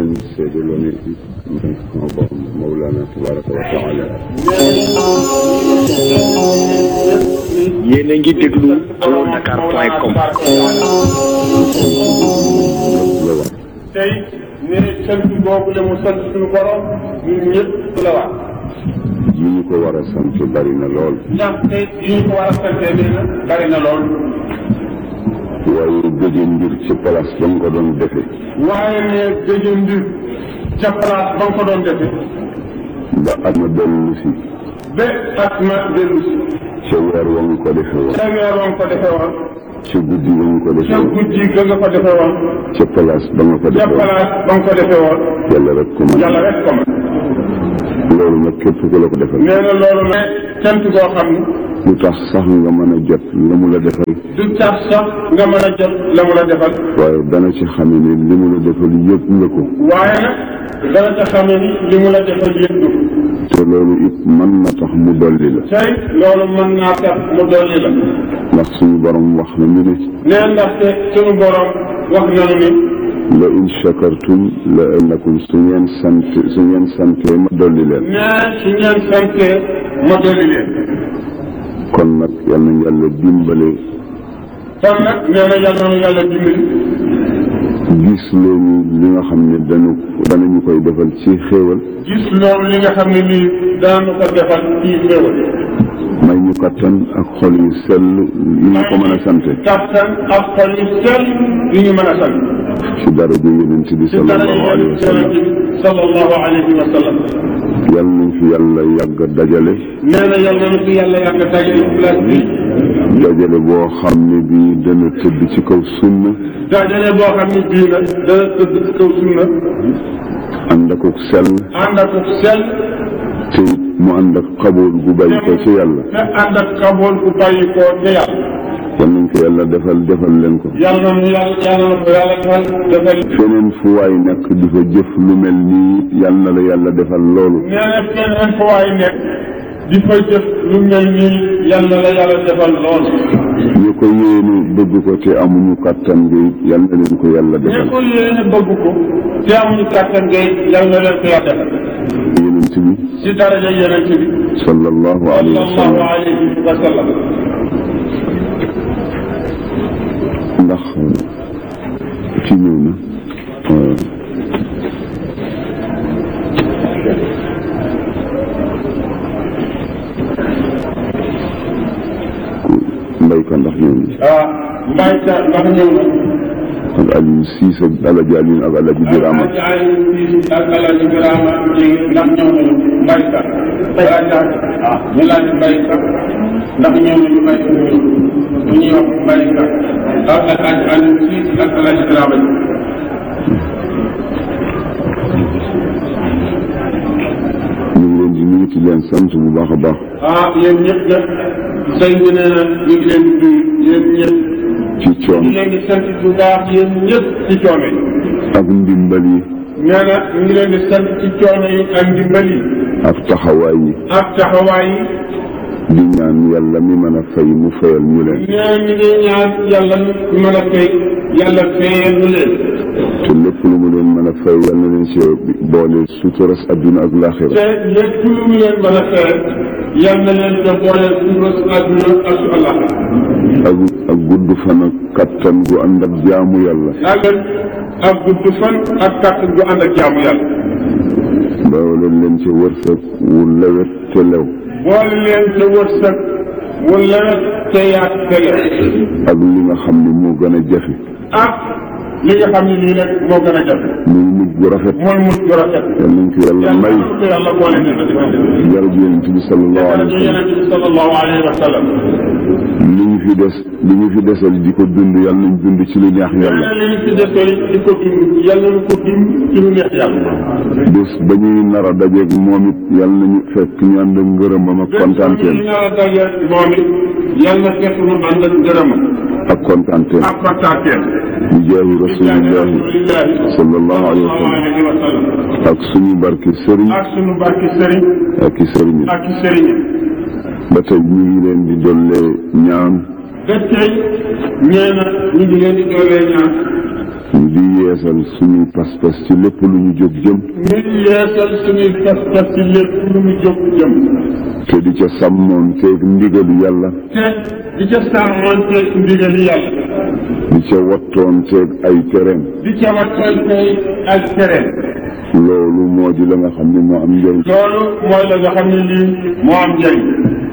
leen seedaloo ne man sama borom Mawlana tabaraka wa taala yéen a ngi déglu Dakar point com. la wax tey ne sant boobu la mu sant suñu borom ñun ñëpp la wax yi ñu ko war a sant bari na lool ndax tey yi ñu ko war a santee nee na bari na lool waaye gëje mbir ci place ba nga ko doon defe waaye ne gëjë mbir ca place ba nga ko doon defe ba at ma dellu si ba at ma dellu si ca weer wa nga ko defe woon ca weer wa nga ko defe woon ca guddi ba nga ko defe ca woon guddi ga nga ko defe woon ca place ba nga ko ca defe woon place ba nga ko defe woon yàlla rek ko mën yàlla rek ko man loolu nag képp ku la ko defal nee na loolu ne cant goo xam ne lu tax sax nga mën a jot la mu la defal du tax sax nga mën a jot la mu la defal waaye dana ci xame ne li mu la defal yëpp nga ko waaye nag dana ca xamee ni li mu la defal yëpp du te loolu it mën na tax mu dolli la tey loolu mën naa tax mu dolli la ndax suñu borom wax na ñu ne nee ndaxte sunu borom wax nañu ni la in shakartum la annakum su ngeen sant su ngeen santee ma dolli leen nee su ngeen santee ma dolli leen kon nag yal na yàlla dimbale kon nag nee na yàlla na yàlla dimbali gis leen li nga xam ne dañu danañu koy defal ci xéewal gis loolu li nga xam ne nii daanu ko defal ci xéewal may ñu kattan ak xol yu sell yi ñu ko mën a sante kattan ak xol yu sell yu ñu mën a sant ci daraja yonent bi ci dara sallallahu alayhi wa sallam yonent bi sallallahu alayhi wa sallam yal nañ fi yàlla yàgg dajale nee na yàlla na fi yàlla yàgg dajale place bi dajale boo xam ne bii dana tëdd ci kaw sunna dajale boo xam ne bii nag dana tëdd ci kaw sunna ànd ak ak sell ànd ak sell te it mu ànd ak xabool gu bàyyi ko ci yàlla te ànd ak xabool bu bàyyi koo ca yàlla yal nañ ko yàlla defal defal leen ko yàlla na yàlla yàlla na ko yàlla defal defal feneen fu waay nekk di fa jëf lu mel nii yal na la yàlla defal loolu nee na feneen fa waay nekk di fa jëf lu mel nii yàlla la yàlla defal lool ñu ko yéene bëgg ko te amuñu kàttan gi yal na leen ko yàlla ñi defal ko yéene bëgg ko te amuñu kàttan ngay yàlla leen ko yàlla defal yonent bi si daraja yonent bi sallallahu alayhi wa sallallahu sallam alayhi wa sallam ndax ci ñëw na euh, ku mbay ka ndax ñëw na ah mbay ka ndax ñëw na ak Aliou Siis ak Alaji Aliou ak Alaji Birama ak Alaaji Birama ndax ñëw nañu mbay ka ah ñu laaj mbay ka ndax ñëw nañu mbay ka ñu ñuy wax mbay ka ak Alaaji Aliou Siis ak Alaaji Birama ñu ngi leen di nuyu di leen sant bu baax a baax ah yéen ñëpp nag sëñ bi nee na ñu ngi leen di nuyu yéen ñëpp ci ñu coon ngi leen di sant bu baax yéen ñëpp ci coono yi ak ndimbal yi nee na ñu ngi leen di sant ci coono yi ak ndimbal yi ak taxawaay yi ak taxawaay yi di ñaan yàlla mi mën a fay mu fayal ñu leen nee ñu ngi ñaan yàlla ñu mën a fay yàlla fayal ñu leen te lépp lu mu leen mën a fay yal na leen si boole suturas adduna ak laaxira te lépp lu mu leen mën a fayal yal na leen te boole suba su àdduna ak su àllax ak ak gudd fan ak kattan gu ànd ak jaamu yàlla yàlla ak gudd fan ak kàttan gu ànd ak jaamu yàlla boole leen ci wërsëg wu lewet te lew boole leen te wërsëg wu lewet te yaat te lew ak li nga xam ne moo gën a jafe ak li nga xam ne lii rek moo gën a jafe muy mujj gu rafet mooy mujj gu rafet yal nañ ko yàlla yàlla may na ko yàlla boole ne ko defal jarab yonent bi sallallahu alayhi wa sallam yonent bi sallallahu alayhi wa sallam li ñu fi des li ñu fi desal di ko dund yal nañ dund ci lu neex yàlla yàlla li ñu ci defee di ko dund yàlla na ko dund ci lu neex yàlla bés ba ñuy nar a dajeeg moom it yal nañu fekk ñu ànd ak ngërëmam ak kontaanteem ñu nar a daje moom it yàlla na fekk mu ànd ak ngërëmam ak kontaanteem ak kontaanteem bi jaahi rasulillahi sallallahu alayhi wa sallam alayhi wa sallam ak suñu barke sëriñ ak sunu barki sëriñ ak i sëriñ ak i sëriñ ba tey ñu ngi leen di dollee ñaan ba tey nee na ñu ngi leen di doolee ñaan ñu di yeesal suñuy pas-pas ci lépp lu ñu jóg jëm ñu yeesal suñuy pas-pas ci lépp lu mu jóg jëm te di ca sàmmoon teeg ndigalu yàlla te di ca sàmmanteeg ndigali yàlla di ca wattoon teeg ay tereem di ca wattal tey ak tere loolu moo di la nga xam ne moo am njëriñ loolu mooy la nga xam ne lii moo am njëriñ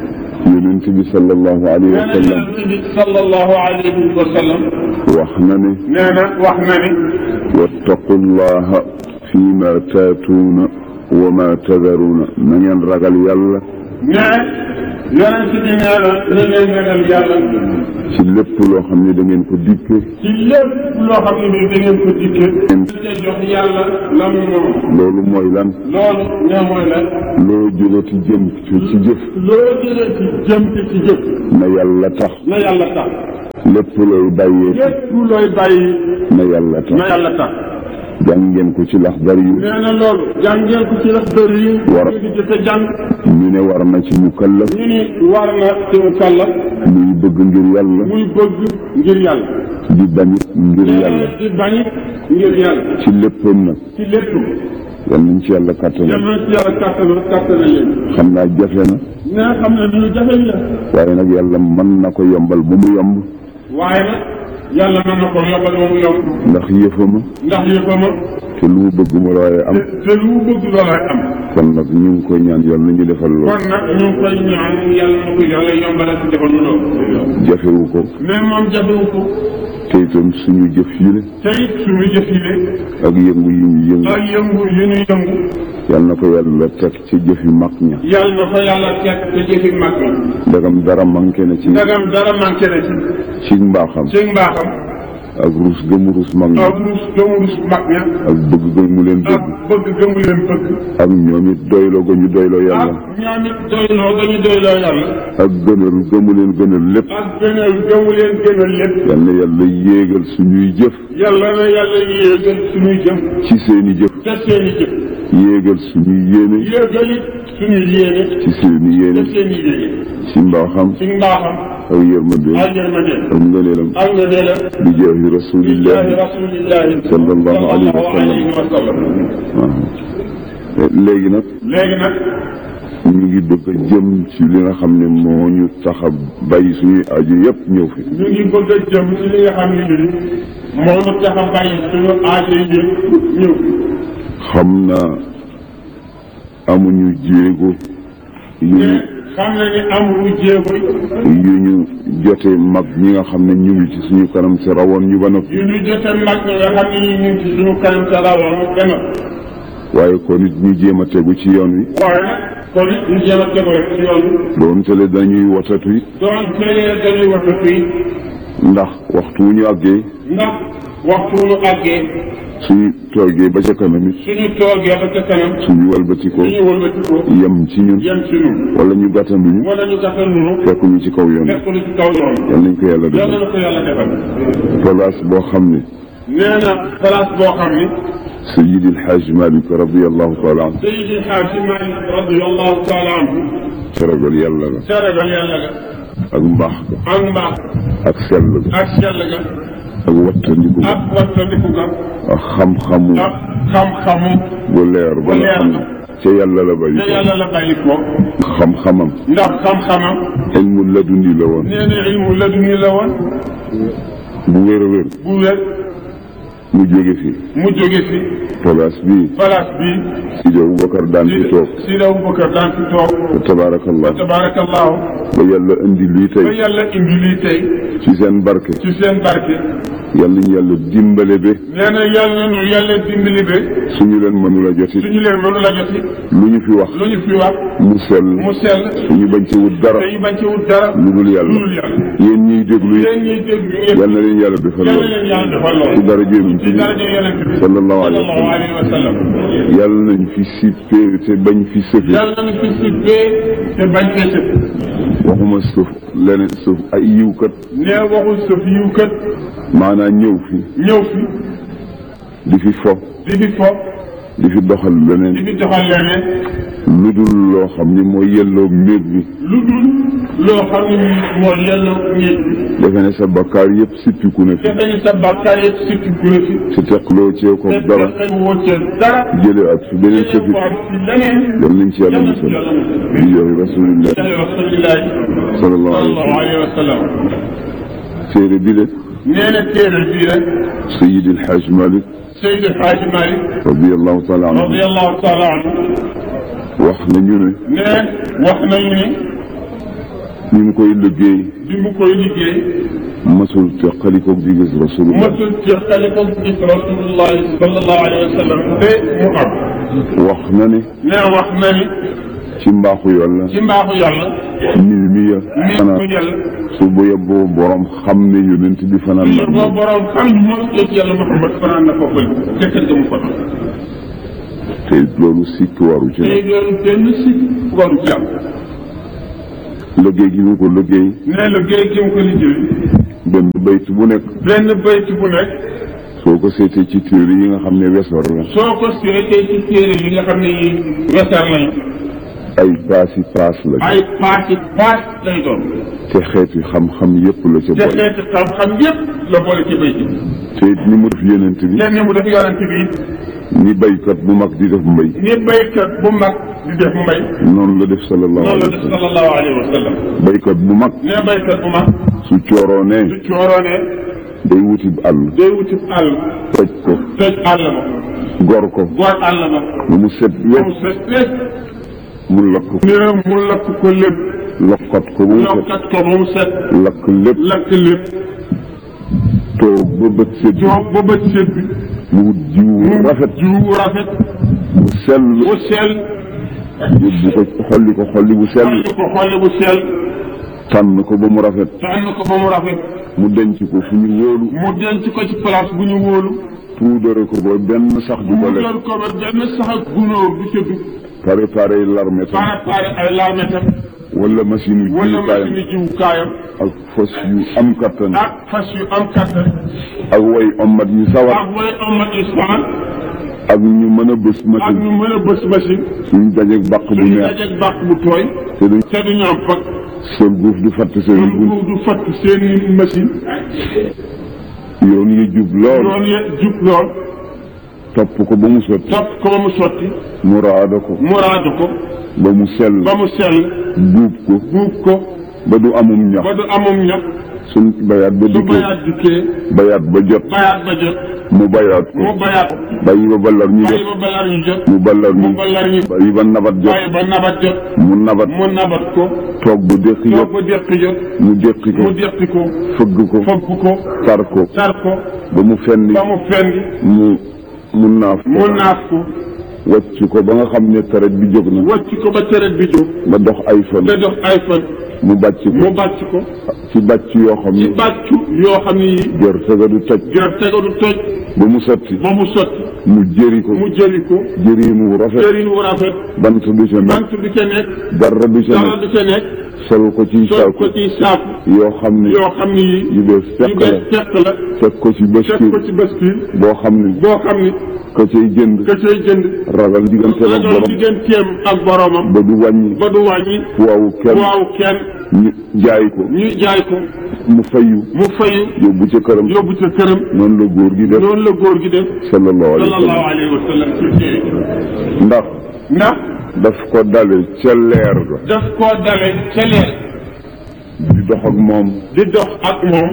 yonent bi sallallahu alayhi wa nee na sallam yonent bi sallallahu alayhi wa sallam wax na ne nee na wax na ni wattaqu llaha fi ma taatuuna wa ma tadaruuna na ngeen ragal yàlla nee yonent bi nee na na ngeen ragal yàlla ci lépp loo xam ne da ngeen ko dikke ci lépp loo xam ne bii da ngeen ko dikkee. te jox yàlla la mu moom. loolu mooy lan loolu nee mooy la. loo jógati jëm ci ci jëf loo jëlee ci jëm ci ci jëf. na yàlla tax na yàlla tax. lépp looy bàyyee lépp looy bàyyi. na yàlla na tax yàlla tax. jàng ngeen ko ci lax bari yu nee na loolu. jàngeel ko ci la dër yi. War. ñu di jëfe jàng. ñu ne war na ci mukallaf ñu ni war na ci mu kàlla. muy bëgg ngir yàlla muy bëgg ngir yàlla. di bañit ngir yàlla di bañit ngir yàlla. ci léppam nag ci lépp. yal nañ ci yàlla kàttanal yal na ci yàlla kàttanal kàttanal leen. xam naa jafe na nee xam ne lu jafe la. waaye nag yàlla mën na ko yombal ba mu yomb waaye nag yàlla mën na ko yombal ba mu yomb. ndax yëfama ndax yëppama te lu mu bëgg mu waaye am te te lu mu bëgg loolay am kon nag ñu ngi koy ñaan yàlla nañu defal loolu kon nag ñu ngi koy ñaan yàlla na ko yàlla yombalal ci defal nu loolu jafewu ko mais moom jafewu ko te itam suñu jëf yi la te it suñu jëf yi de ak yëngu yi ñu yëngu ak yëngu yu ñu yëngu yàlla na ko yàlla teg ci jëfi mag ña yàlla na ko yàlla teg te jëfi mag mi ndagam dara manqué na ci ndagam dara manqué na ci ci mbaaxam ci mbaaxam ak rus gëmu rus mag ña ak rus gëmu rus mag ña ak bëgg gëmu leen ak bëgg bëgg gëmu leen bëgg ak ñoom it doyloo ga ñu doyloo ak yàlla ñoom it doyloo dañu doyloo yàlla ak gënal gëmu leen gënal lépp ak gënal gëmu leen gënal lépp yal na yàlla yéegal suñuy jëf yàlla na yàlla yéegal suñuy jëf ci seeni jëf te seeni jëf yéegal suñuy yéene yéegal it suñu yéene ci seeni yéene te seeni yéene ci mbaaxam ci mbaaxam ak yërmande ak yërmande ak ngëneelam ak nga ne la bi jaahi billahi rasulillahi rasulillahi sallallahu alayhi wa sallam. alayhi wa sallam waaw léegi nag léegi nag ñu ngi bëgg a jëm ci li nga xam ne moo ñu tax a bàyyi suñuy aju yëpp ñëw fi ñu ngi bëgg a jëm ci li nga xam ne nii moo ñu tax a bàyyi suñu aajo yi ñëw xam naa amuñu jéego yu te ñu xam na ni amul jéego yu ñu jote mag ñi nga xam ne ñu ngi ci suñu kanam si rawoon ñu ba noppi yu ñu jote mag ñi nga xam ne nii ñu ngi ci suñu kanam sa rawoon benn waaye kon nit ñu jéem a tegu ci yoon wi waaye nag kon it ñu jéem a tegu rek ci yoon bi doon tele dañuy watatu it doon tëlee dañuy wax fii ndax waxtu wu ñu àggee ndax waxtu nu àggee suñu toogee ba ca kanam it suñu toogee ba ca kanam suñu walbatikoo suñu wëlbatikoo yem ci ñun yem ci ñun wala ñu gàttanduñu wala ñu gàttal nu fekk ñu ci kaw yoon wi fekk lu ci kaw yoon yal nañ ko yàlla yàlla defal na ko yàlla defal place boo xam ne nee na place boo xam ni Seydi El Hadj Malick radiallahu taala anhu Seydi Xaaji Maalik radiyallahu taala anhu teragal yàlla la seregal yàlla ga ak mbaax ga ak mbaax ak sell ga ak sell ga ak wattandiku ga ak wattandiku ga ak xam-xamu ak xam-xamu bu leer ba nga xam ne ca yàlla la bàyyi te yàlla la bàyyi ko ko xam-xamam ndax xam-xamam ilmu laduni la woon nee na ilmu laduni la woon bu wér a wér bu wér mu jóge fi mu jóge fi place bii place bi Sidi Aboubacar daan fi toog si la Abubakar daan fi toog fa tabaarakallah tabarakallahu ba yàlla indi lii ba tey yàlla indi lii tey ci seen barke ci seen barke yàlla ñu yàlla dimbale ba nee na yàlla nu yàlla dimbali be suñu leen mënula jotit suñu leen mënu la joti lu ñu fi wax lu ñu fi wax mu sell mu sell suñu bañ ci wut dara te ñu bañ ci wut dara lu dul lu yàlla dul yàlla yéen ñiy déglu yéen it ñuy dégg yéen yal na leen yàlla defal yàlla lool leen yàlla defal lool ci dara jéemuñ ci ci daraja yonent bi sallallahu alayhi wa sallallahu sallam alayhi wa sallam yàlla nañ fi sippee te bañ fi sëfe yàlla nañu fi sibbee te bañ fee sëf waxuma suuf leneen suuf ay yiwkat nee waxul sëf yiw kat maanaam ñëw fi ñëw fi di fi fo di fi fo di fi doxal di leneen fi doxal leneen lu dul loo xam ni mooy yelloo néeg bi lu dul loo xam ne moo yelloo nit defe ne sa bakkaar yëpp sippiku na fi defe ni sa bàkkaar yëpp surtout bu la fi si teqloo cee ko te dara fexe woo ca dara jële ak fi beneen jëlee këfit ko ak ci leneen yal nañ ci yàlla musal bi joxe rasulillah rasulillahi sallallahu alayhi wa sallallahu sallam alayhi wa sallam téere bi de nee na téere bii rek sayid alxaaj malik Seydi Hadji Malick radiallahu taala anhu radiallahu taala anhu wax nañu ne ne wax nañu ni ñu ngi koy liggéey bi mu koy liggéey masul teqalikoog di gis rasulullah masul jeexale ko gis rasulullahi sallallahu alayhi wa sallam te mu am wax na ne ne wax na ni ci mbaaxu yàlla ci mbaaxu yàlla mil mi ya ni xanaa mu yàlla su bu yeboo borom xam ne yonent bi fanaan toujours na boo borom xam ñu moom yëg yàlla Muhammad fanaan na foofu te kër ga mu fa te loolu sikk waru ci tey loolu benn si waru ci am liggéey gi mu ko liggéey ne la géej gi mu ko liggéey benn bayt bu nekk benn bayt bu nekk soo ko seetee ci téere yi nga xam ne wesar la soo ko seetee ci téere yi nga xam ne yi wesar lañu ay paasi paas la ay paasi paas lay doon te xeeti xam-xam yépp la ca te boole xeeti xam-xam yépp la boole ci bayt bi te it ni mu def yonent bi lenn mu def yonent bi ni baykat bu mag di def mbay ni baykat bu mag di def mbay noonu la def sallallahu noonu la alayhi def wa sallam sallallahu alayhi wa sallam baykat bu mag ne baykat bu mag su cooroonee su cooroonee day wuti àll day wuti àll toj ko tëj àll ma gor ko goor àll ma ba mu set mu wet set lépp mu lakk ko ne mu lakk ko lépp lokkat ko ba mu set lokkat ko ba mu set lakk lépp lakk lépp toog ba bët set toog ba bët set bi mu wut jiwu mu rafet jiwu rafet bu sell bu sell yóbbu ko xolli ko xolli bu sell xolli ko xolli bu sell tànn ko ba mu rafet tànn ko ba mu rafet mu denc ko fu ñu wóolu mu denc ko ci place bu ñu wóolu puudare ko ba benn sax du ko mu lekk jël ko ba benn sax ak gunóor du ca dugg préparé l'armée tam préparé ay larmetam wala machine yu wala jiwukaayam machine jiwukaayam ak fas yu am kattan ak fas yu am kattan ak way ommat yu sawar ak way amat ispan ak ñu mën a bës ak machine ñu mën a bës machine suñ dajeeg bàq bu suñu neex dajeeg bàq bu tooy te duñ te du ñu am fag seen guuf du fatt seen ñoom bunt du fatt seen machine yoon yi jub lool loolu ye jub lool topp ko ba mu sotti topp ko ba mu sotti mu raada ko mu raadu ko ba mu sell ba mu sell buub ko buub ko ba du amum ñax ba du amum ñax suñ bayaat ba su dikkee bayaat dikkee bayaat ba jot bayaat ba jot mu bayaat ko mu bayaat bàyyi ba ballar ñu bàyyi jot ba bayaat ñu jot mu ballar mu ñu ballar ñu bàyyi ba nabat jot bàyyi ba nabat jot mu nabat mu nabat ko toog bu déqi toog jot ba déqi jot mu déqi ko mu déqi ko fëgg ko fogg ko tar ko tar ko ba mu fenni ba mu fendi mu mu naaf mu ko naaf ko wàcc ko ba nga xam ne taret bi jóg na wàcc ko ba ceret bi jóg ba dox ay fan da dox ay fan mu bàcc ko mu bàcc ko ci bàcc yoo xam ci ne bàccu yoo xam ne yi gerte ga du toj gerte ga du toj ba mu sotti ba mu sotti mu jëri ko mu jëri ko jëriin wu rafet jëriñ wu rafet bant du ca nekk bant du ca nekk dara du ca dara nekk du ca nekk sol ko ci sol saako ko ci saaku yoo xam ne yoo xam ne yi yu bees yu fekk bees la fekk la teg ko ci teg bascule ko ci bascule boo xam ne boo xam ni ka cay jënd ka cay jënd ragal diggante ak ragal borom digganteem ak boromam ba du wàññi ba du wàññi waawu kenn waaw kenn ñu jaay ko ñuy jaay ko mu fayu mu fayu yóbbu ca këram yóbbu ca këram noonu la góor gi def noonu la góor gi def sallallahu alayhi wa sallallahu sallam alayhi wa sallam ci téere ndax ndax daf ko dale ca leer ga daf koo dale ca leer di dox ak moom di dox ak moom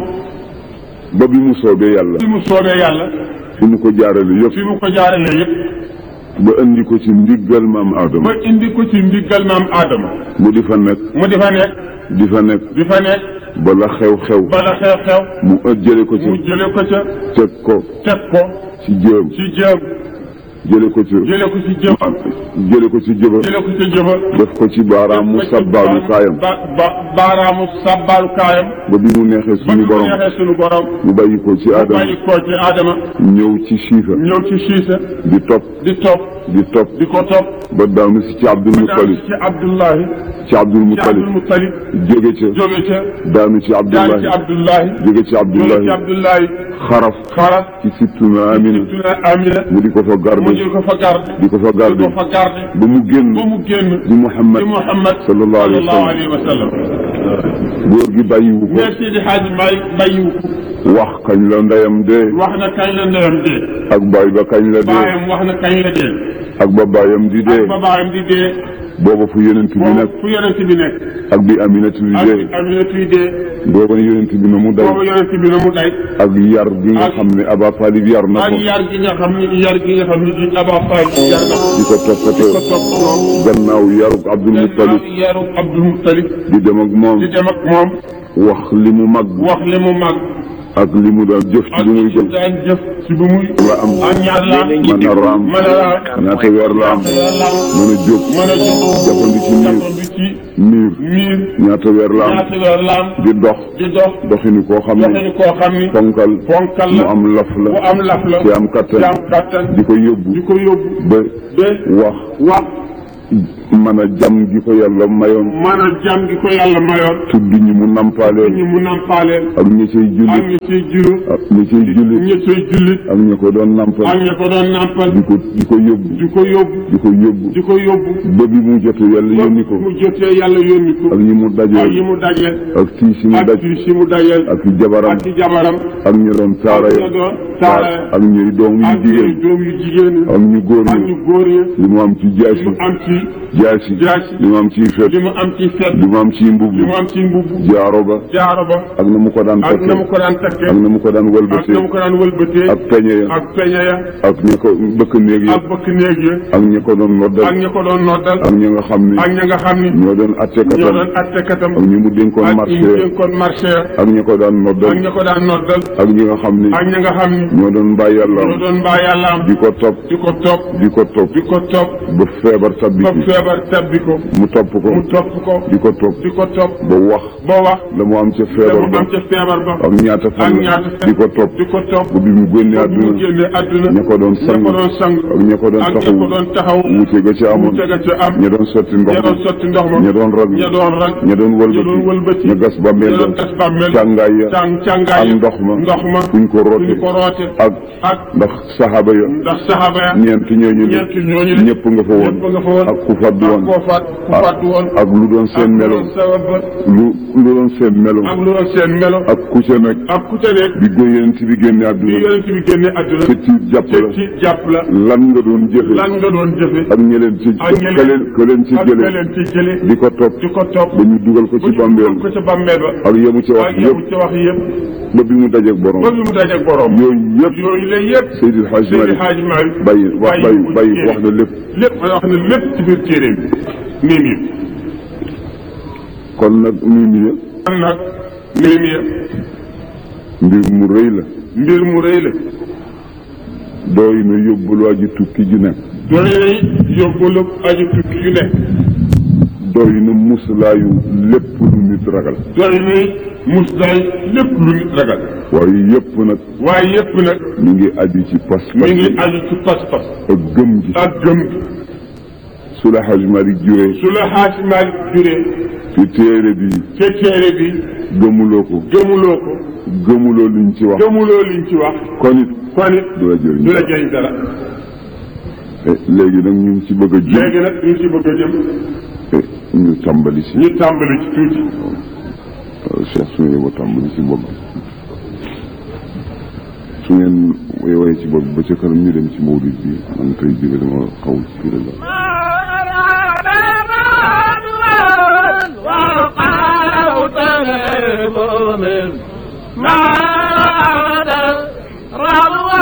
ba bi mu soobee yàlla fi mu soobee yàlla fi mu ko jaarale yëpp fi mu ko jaarale yëpp ba indi ko ci ndiggal maam ba Adama indi ko ci ndiggal maam Adama mu di fa nekk mu di fa nekk di fa nekk di fa nekk bala xew-xew bala xew-xew mu ëpp jële ko mu ci jële ko ca teg ko teg ko ci jëm ci jëm jële ko ci jële ko ci jëm jële ko ci jëba jële ko ci jëba def ko ci baaraamu sabbaalu kaayam ba ba baaraamu sabbaalu kaayam ba bi mu neexee ba suñu ñu borom neexee suñu borom mu bàyyi ko ci mu Adama bàyyi ko ci Adama ñëw ci siifa ñëw ci siisa di topp di topp di topp di ko topp ba daanu si ci Abdul daanu Muttalib ci Abdullahi ci Abdul ci Abdul Muttalib Muttalib jóge ca jóge ca daanu ci daanu ci Abdullahi Abdullahi jóge ci jóge ci Abdullahi Abdullahi xaraf xaras ci sittuna Amina tuna Amina mu di ko fa mu garde jël ko fa garde di ko fa di garde ko fa garde ba mu génn ba mu génn di Muhammad ci Muhammad sallallahu alayhi wa sallam alayhi wa sallam góor gi bàyyiwu ko mais Seydi Hadji Malick bàyyiwu ko wax kañ la ndeyam dee wax na kañ la ndeyam dee ak baay ba kañ la dee baayam wax na kañ la dee ak ba baayam di dee ak ba baayam di dee booba fu yonent bi boobu nekk fu yonent bi nekk ak bi Aminatu di ak dee Aminatu yi dee booba yonent bi na mu day boobu yonent bi na mu day ak yar gi nga ak- xam ne Aba Talib yar na ak ko yar gi nga xam ni yar gi nga xam ni di Aba Fall yar na ko di ko di ko toppatoo topp moom gannaaw yarug Abdul Muttalib yaru Abdul Muttalib di dem ak moom di dem ak moom wax li mu mag wax li mu mag ak li mu daan jëf ci ak li muy li jëf mu daan jëf ci bu muy nga am ak ñaar la am mën a raam mën a raam ñaata weer la am mën a jóg mën a jóg jàppandi ci miir jàppandi ci miir miir ñaata weer la am ñaata weer la am di dox di dox doxinu koo xam doxe ne ni koo xam ni fonkal fonkal mu la am laf bu la am laf la te am kattan te am kattan di ko yóbbu di ko yóbbu ba ba wax wax mën a jam gi ko yàlla mayoon mën a jàm gi ko yàlla mayoon tudd ñi mu nampaaleel ñi mu nampaaleel ak ñi cay ak jullit ñi ciy juru ak ñi cay jullit ñi ciy jullit ak ñi ko doon ak nampal ñi ko doon nampal di ko di ko yóbbu di ko yóbbu di ko yóbbu di ko yóbbu ba bi mu jote yàlla yónni ko mu jotee yàlla yónni ko ak ñi mu ak yi dajeel mu dajeel ak tii si mu ak daj ci si mu dajeel ak i jabaram ak ci jabaram ak ñi doon taara ak ya ñi doon taara ya ak ñi doom yu ak jigéen ñi doom yu jigéen ñi ak ñu góor ak ñi ñu góor ñi li mu am ci li jaasi mu am ci jaasi jaasi li mu am ci fet li mu am ci fet li mu am ci mbubb li mu am ci mbubb jaaro ba jaaro ba ak na mu ko daan ak na mu takke ko daan takkee ak na mu ko daan ak wëlbatee na mu ko daan wëlbatee ak peñe ya ak peñe ya ak ñi ko bëkk néeg yi ak bëkk néeg ya ak ñi ko doon ak noddal ñi ko doon noddal ak ñi nga xam ni ak ñi nga xam ni ñoo doon ñoo attekatam doon attekatam ak ñi mu dénkoon ak ñi marché dénkoon marché ya ak ñi ko daan ak noddal ñi ko daan noddal ak ñi nga xam ni ak ñi nga xam ni ñoo doon bàyyi yàlla ñoo doon mbaa yàlla am di ko topp di ko topp di ko topp di ko topp ba feebar tabbi ba ci feebar tabbi ko mu topp ko mu topp ko di ko topp di ko topp ba wax ba wax la mu am ca te feebar mu ba am ca feebar ba ak ñaata ak fan la ñaata di ko topp di ko topp ba bi mu génnee ba bi mu àdduna génnee àdduna ña ko doon ña sang ko doon sang ak ña ko doon ak ña taxaw ko doon taxaw wuute ga ci amoon mu tega ca am ña doon sotti ndox ña doon ma sotti ndox ma ña doon rag ña doon rag ña doon ña doon wëlbati wëlbati ña gas ba mel ña doon gas bàmmeel càngaay ya càng càngaay ak ndox ma ndox ma fuñ ko fu roote ñu ko roote ak ak ndax saxaaba ya ndax saxaaba ya ñeent ñooñu ne ñeent ñooñu ne ñëpp nga fa woon ñëpp nga fa woon ak ku fàddu ak woon koo faat ku ak- fàddu woon ak lu doon seen ak melo lu doon sabab ba lu lu doon seen melo ak lu doon seen melo ak ku ca nekk ak ku ca nekk bi góor yonent bi génne bi àdduna yonent bi génne àdduna te ci jàpp te la ci jàpp la lan nga doon jëfe lan nga doon jëfe ak ñeleen ci ak ñeleen- ka leen ka leen ci ak jële leen ci jële di ko topp di ko topp ba ñu dugal ko ba ci ñu bàmbeel dugal ko ca bàmmeel ba ak yemu ci wax ak yow yëpp ci wax yëpp ba bi mu dajeeg borom ba bi mu dajeeg borom yooyu yëpp yooyu la yëpp Seydil Hadj Seydi Malick Hadji Malick bàyyi wax bàyyi ko bàyyi ci wax na lépp lépp wax na lépp ci biir téere bi nii nii kon nag nii nii kon nag nii nii mbir mu rëy la mbir mu rëy la dooy na yóbbul waa ji tukki ju nekk doy na yóbbalu aji tukki yu nekk doy na muslaayu lépp lu nit ragal doy na muslaay lépp lu nit ragal waaye yëpp nag waaye yëpp nag mi ngi aju ci pas mi ngi aju ci pas-pas ak gëm gi ak gëm gi su la Hadj Malick juree su la Hadji Malick juree ci téere bi ca téere bi gëmuloo ko gëmuloo ko gëmuloo liñ ci wax gëmuloo liñ ci wax kon it kon it du la jëriñ du la jëriñ dara Eh, léegi nag ñu ngi ci bëgg a jëm léegi nag ñu ci bëgg a jëm eh, ñu tàmbali si ñu tàmbali ci tuuti waaw Cheikh su ngeen yeboo tàmbali si bopp su ngeen woyee ci bopp ba ca kanam ñu dem ci mawlid bi man tey jii dama xaw ci la وقال